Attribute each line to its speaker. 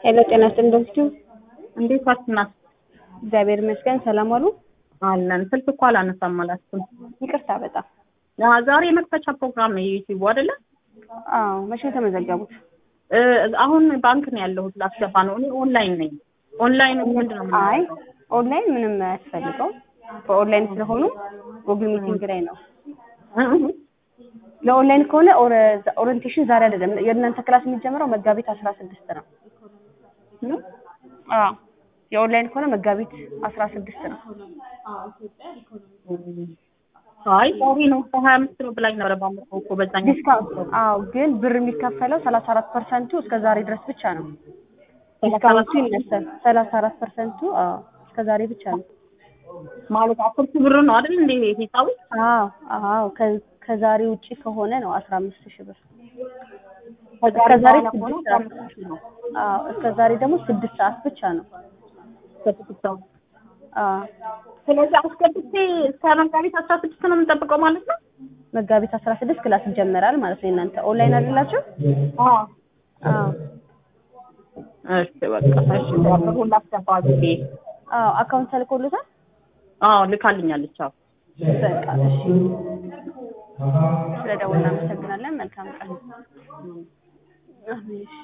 Speaker 1: ሄሎ ጤና ይስጥልኝ ዶክተር
Speaker 2: እንዴት ዋልክናት?
Speaker 1: እግዚአብሔር ይመስገን ሰላም ዋሉ።
Speaker 2: አለን። ስልክ እኮ አላነሳም አላልኩም።
Speaker 1: ይቅርታ በጣም
Speaker 2: አዎ፣ ዛሬ የመክፈቻ ፕሮግራም ነው የዩቲዩብ አይደለ?
Speaker 1: አዎ። መቼ ነው የተመዘገቡት?
Speaker 2: እ አሁን ባንክ ነው ያለሁት ላስገባ ነው። እኔ ኦንላይን ነኝ። ኦንላይን ምንድን ነው
Speaker 1: አይ
Speaker 2: የምናደርገው?
Speaker 1: ኦንላይን ምንም አያስፈልገው። በኦንላይን ስለሆኑ ጉግል ሚቲንግ ላይ ነው።
Speaker 2: እ እ
Speaker 1: ለኦንላይን ከሆነ ኦረ- ኦሪንቴሽን ዛሬ አይደለም። የእናንተ ክላስ የሚጀምረው መጋቢት አስራ ስድስት ነው።
Speaker 2: እ
Speaker 1: አዎ የኦንላይን ከሆነ መጋቢት አስራ ስድስት ነው።
Speaker 2: አይ ዛሬ ነው ሀያ አምስት ነው ብላኝ ነበረ ባለፈው እኮ በዛኛው
Speaker 1: ዲስካውንት አዎ፣ ግን ብር የሚከፈለው ሰላሳ አራት ፐርሰንቱ እስከ ዛሬ ድረስ ብቻ ነው። ዲስካውንቱ ይነሳል። ሰላሳ አራት ፐርሰንቱ አዎ እስከ ዛሬ ብቻ ነው።
Speaker 2: ማለት አስር ሺህ ብር ነው አይደል እንዴ ሂሳቡ?
Speaker 1: አዎ አዎ ከ- ከዛሬ ውጪ ከሆነ ነው አስራ አምስት ሺህ ብር።
Speaker 2: ከዛሬ
Speaker 1: ከዛሬ
Speaker 2: በኋላ ከሆነ
Speaker 1: ስድስት
Speaker 2: አስራ አምስት ሺህ ነው።
Speaker 1: አዎ እስከ ዛሬ ደግሞ ስድስት ሰዓት ብቻ ነው።
Speaker 2: ከስድስት ሰው
Speaker 1: አዎ
Speaker 2: ስለዚህ አስገብቼ እስከ መጋቢት አስራ ስድስት ነው የምንጠብቀው ማለት ነው?
Speaker 1: መጋቢት አስራ ስድስት ክላስ ይጀመራል ማለት ነው። እናንተ ኦንላይን አይደላችሁ?
Speaker 2: አዎ
Speaker 1: አዎ
Speaker 2: እሺ በቃ እሺ ብሩን ላስገባ ብዬ
Speaker 1: አዎ አካውንት ተልኮሎታል?
Speaker 2: አዎ ልካልኛለች አዎ
Speaker 1: በቃ እሺ። ስለደወልን እናመሰግናለን። መልካም ቀን። አሜን።